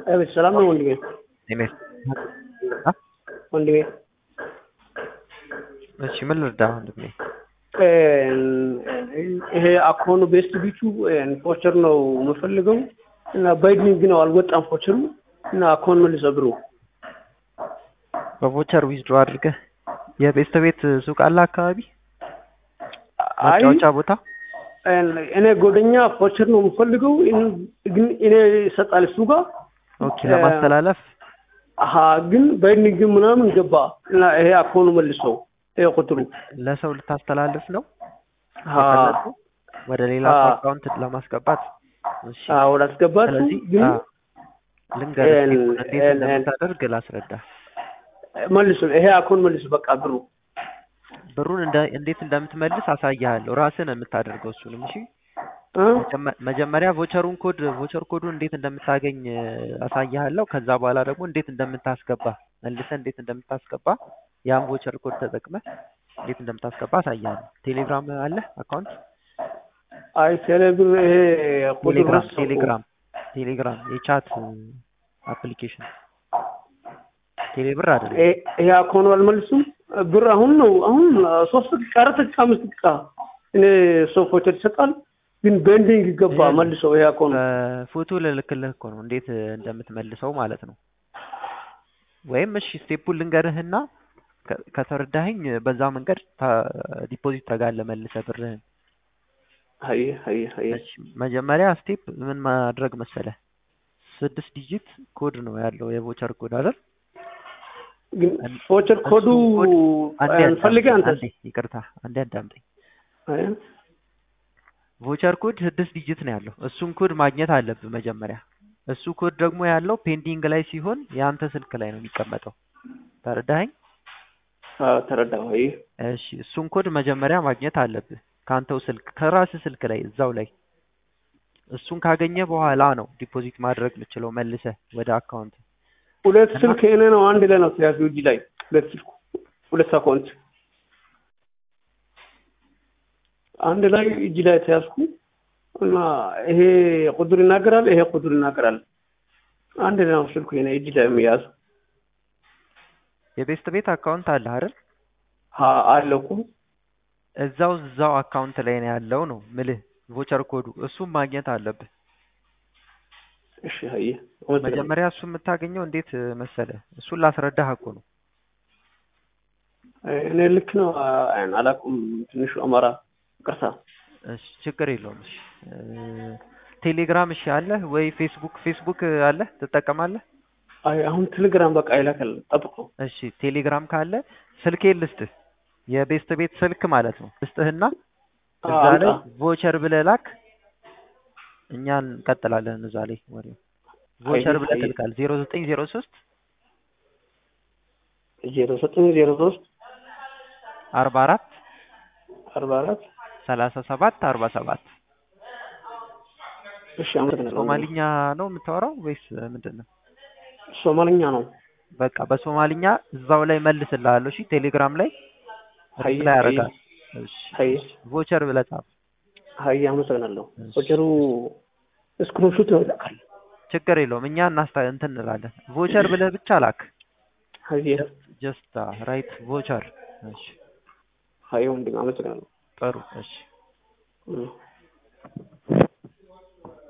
አቤት ሰላም ነው ወንድሜ? እኔ ወንድሜ እሺ ምን ልርዳ ወንድሜ? ይሄ አኮኑ ቤስት ቢቹ ፎቸር ነው የምፈልገው እና ባይድኒንግ ነው አልወጣም ፎቸሩ እና አኮን መልሰ ብሩ በቮቸር ዊዝድሮ አድርገህ የቤስት ቤት ሱቅ አለ አካባቢ አይ መጫወቻ ቦታ እኔ ጎደኛ ፎቸር ነው የምፈልገው ግን እኔ ይሰጣል እሱ ጋር ኦኬ ለማስተላለፍ አሀ ግን ባይድኒንግ ምናምን ገባ እና ይሄ አኮኑ መልሰው ይሄ ቁጥሩ ለሰው ልታስተላልፍ ነው አሀ የፈለግከው? ወደ ሌላ አዎ። ሰው አካውንት ለማስገባት እሺ አዎ ወደ አስገባት ስለዚህ ግን አዎ፣ ልንገርህ እን- እንዴት እን- እንደምታደርግ ላስረዳ መልሱ ይሄ አኮን መልሱ በቃ ብሩ ብሩን እንደ- እንዴት እንደምትመልስ አሳይሃለሁ ራስህ ነው የምታደርገው እሱንም እሺ እ? መጀመ- መጀመሪያ ቮቸሩን ኮድ ቮቸር ኮዱን እንዴት እንደምታገኝ እ፣ አሳይሃለሁ ከዛ በኋላ ደግሞ እንዴት እንደምታስገባ መልሰህ እንዴት እንደምታስገባ ያን ቮቸር ኮድ ተጠቅመህ እንዴት እንደምታስገባ አሳይሃለሁ ቴሌግራም አለ አካውንት አይ ቴሌብር ይሄ ቁጥር ቴሌግራም ረሳሁ። ቴሌግራም ቴሌግራም የቻት አፕሊኬሽን ቴሌብር አይደለም ይሄ ይሄ አኮኑ አልመልሱም ብር አሁን ነው አሁን ሶስት ደቂቃ አራት ደቂቃ አምስት ደቂቃ እኔ ሰው ፎቸር ይሰጣል ግን ቤንዲንግ ገባ ይሄ- መልሰው ይሄ አኮኑ በፎቶ ልልክልህ እኮ ነው እንዴት እ፣ እንደምትመልሰው ማለት ነው ወይም እሺ ስቴፑን ልንገርህና ከ- ከተረዳኸኝ እ፣ በዛ መንገድ ዲፖዚት ታደርጋለህ መልሰህ ብርህን አይ አይ አይ እሺ መጀመሪያ ስቴፕ ምን ማድረግ መሰለህ ስድስት ዲጂት ኮድ ነው ያለው የቮቸር ኮድ አይደል ግን እን- ፎቸር ኮዱ እሱን ኮድ አንዴ ፈልገህ አዳምጠኝ፣ አንተ አንዴ ይቅርታ አንዴ አዳምጠኝ አይ ቮቸር ኮድ ስድስት ዲጂት ነው ያለው እሱን ኮድ ማግኘት አለብህ መጀመሪያ እሱ ኮድ ደግሞ ያለው ፔንዲንግ ላይ ሲሆን የአንተ ስልክ ላይ ነው የሚቀመጠው ተረዳኸኝ አዎ ተረዳሁ አይ እሺ እሱን ኮድ መጀመሪያ ማግኘት አለብህ ከአንተው ስልክ ከራስህ ስልክ ላይ እዛው ላይ እሱን ካገኘ በኋላ ነው ዲፖዚት ማድረግ የምችለው መልሰህ ወደ አካውንት ሁለት እና- ስልክ እኔ ነው አንድ ላይ ነው ተያዙ እጅ ላይ ሁለት ስልኩ ሁለት አካውንት አንድ ላይ እጅ ላይ ተያዝኩ እና ይሄ ቁጥር ይናገራል፣ ይሄ ቁጥር ይናገራል። አንድ ላይ ነው ስልኩ የኔ እጅ ላይ የሚያዝ የቤስት ቤት አካውንት አለ አይደል ሀ አለኩ እዛው እዛው አካውንት ላይ ነው ያለው ነው ምልህ ቮቸር ኮዱ እሱን ማግኘት አለብህ እሺ አየ መጀመሪያ እሱ የምታገኘው እንዴት እ፣ መሰለህ እሱን ላስረዳህ እኮ ነው እኔ ልክ ነው አ- አላውቅም። ትንሹ አማራ ቅርታ እሺ ችግር የለውም እሺ እ፣ ቴሌግራም እሺ አለህ ወይ ፌስቡክ ፌስቡክ አለህ ትጠቀማለህ አይ አሁን ቴሌግራም በቃ ይላካል ጠብቆ እሺ ቴሌግራም ካለ ስልኬ ልስጥህ የቤስት ቤት ስልክ ማለት ነው ልስጥህና እዛ ላይ ቮቸር ብለህ ላክ እኛ እንቀጥላለን እዛ ላይ ወሬው ቮቸር ብለህ አይ- ትልካል ዜሮ ዘጠኝ ዜሮ ሶስት ዜሮ ዘጠኝ ዜሮ ሶስት አርባ አራት አርባ አራት ሰላሳ ሰባት አርባ ሰባት እሺ አመሰግናለሁ። ሶማሊኛ ነው የምታወራው ወይስ ምንድን ነው? ሶማልኛ ነው። በቃ በሶማሊኛ እዛው ላይ መልስልሃለሁ። እሺ ቴሌግራም ላይ ሀይ ላይ ያደርጋል። እሺ ሀይ ቮቸር ብለህ ጻፍ። ሀይ አመሰግናለሁ። እሺ። ወጀሩ ስክሪንሾት ይልካል። ችግር የለውም እኛ እናስታ እንትን እንላለን። ቮቸር ብለህ ብቻ ላክ። ሀይ ጀስት ራይት ቮቸር። እሺ ሀይ ወንድም አመሰግናለሁ። ጥሩ። እሺ እም።